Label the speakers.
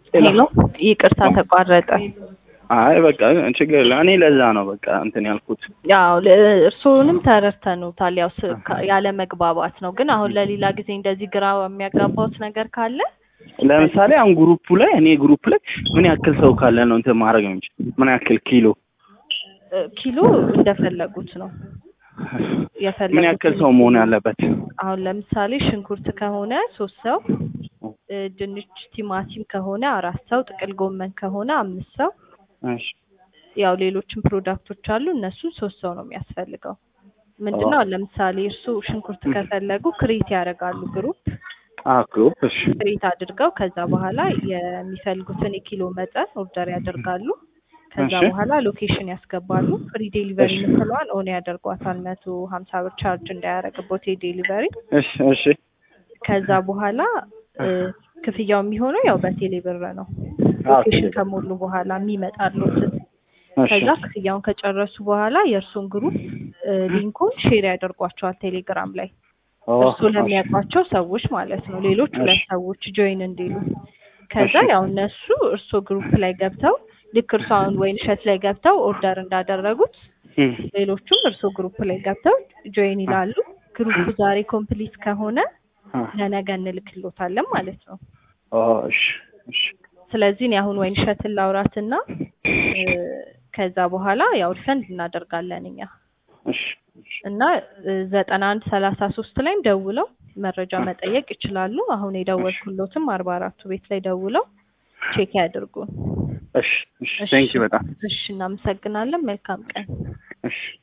Speaker 1: ሄሎ ይቅርታ ተቋረጠ።
Speaker 2: አይ በቃ ችግር የለም። እኔ ለዛ ነው በቃ እንትን ያልኩት።
Speaker 1: ያው ለ- እርስዎንም ተረድተኑታል። ያው ስ- ከ- ያለ መግባባት ነው። ግን አሁን ለሌላ ጊዜ እንደዚህ ግራ የሚያጋባውት ነገር ካለ
Speaker 2: ለምሳሌ አሁን ግሩፑ ላይ እኔ ግሩፕ ላይ ምን ያክል ሰው ካለ ነው እንትን ማድረግ ነው እንጂ ምን ያክል ኪሎ
Speaker 1: እ፣ ኪሎ እንደፈለጉት ነው
Speaker 2: ምን
Speaker 1: የፈለጉት
Speaker 2: ያክል ሰው መሆን ያለበት?
Speaker 1: አሁን ለምሳሌ ሽንኩርት ከሆነ ሶስት ሰው እ፣ ድንች፣ ቲማቲም ከሆነ አራት ሰው፣ ጥቅል ጎመን ከሆነ አምስት ሰው
Speaker 2: እሺ
Speaker 1: ያው ሌሎችም ፕሮዳክቶች አሉ። እነሱ ሶስት ሰው ነው የሚያስፈልገው። ምንድነው አሁን ለምሳሌ እርሱ ሽንኩርት ከፈለጉ ክሬት ያደርጋሉ ግሩፕ
Speaker 2: አዎ ግሩፕ እሺ
Speaker 1: ክሬት አድርገው ከዛ በኋላ የሚፈልጉትን የኪሎ መጠን ኦርደር ያደርጋሉ። ከዛ
Speaker 2: እሺ።
Speaker 1: በኋላ ሎኬሽን ያስገባሉ። ፍሪ ዴሊቨሪ
Speaker 2: እሺ።
Speaker 1: የምትለዋን ኦን ያደርጓታል። መቶ ሀምሳ ብር ቻርጅ እንዳያደርግቦት የዴሊቨሪ
Speaker 2: እሺ እሺ
Speaker 1: ከዛ በኋላ እ፣ ክፍያው የሚሆነው ያው በቴሌ ብር ነው።
Speaker 2: አዎ
Speaker 1: ሎኬሽን ከሞሉ በኋላ የሚመጣሉትን
Speaker 2: እሺ
Speaker 1: ከዛ ክፍያውን ከጨረሱ በኋላ የእርሱን ግሩፕ እ፣ ሊንኩን ሼር ያደርጓቸዋል ቴሌግራም ላይ
Speaker 2: ኦ፣
Speaker 1: እርሱ ለሚያውቋቸው ሰዎች ማለት ነው። ሌሎች
Speaker 2: እሺ።
Speaker 1: ሁለት ሰዎች ጆይን እንዲሉ ከዛ
Speaker 2: እሺ።
Speaker 1: ያው እነሱ እርሶ ግሩፕ ላይ ገብተው ልክ እርሶ አሁን ወይን እሸት ላይ ገብተው ኦርደር እንዳደረጉት
Speaker 2: እም፣
Speaker 1: ሌሎቹም እርሶ ግሩፕ ላይ ገብተው ጆይን ይላሉ። ግሩፑ ዛሬ ኮምፕሊት ከሆነ
Speaker 2: አ፣
Speaker 1: ለነገ እንልክሎታለን ማለት ነው።
Speaker 2: ኦ፣ እሺ እሺ
Speaker 1: ስለዚህ እኔ አሁን ወይን እሸትን ላውራትና እ፣ ከዛ በኋላ ያው ሪፈንድ እናደርጋለን እኛ
Speaker 2: እሺ እሺ
Speaker 1: እና ዘጠና አንድ ሰላሳ ሶስት ላይም ደውለው መረጃ መጠየቅ ይችላሉ። አሁን የደወልኩሎትም አርባ አራቱ ቤት ላይ ደውለው ቼክ ያድርጉን።
Speaker 2: እሺ እሺ ቴንክ ዩ በጣም
Speaker 1: እሺ፣ እናመሰግናለን። መልካም ቀን።
Speaker 2: እሺ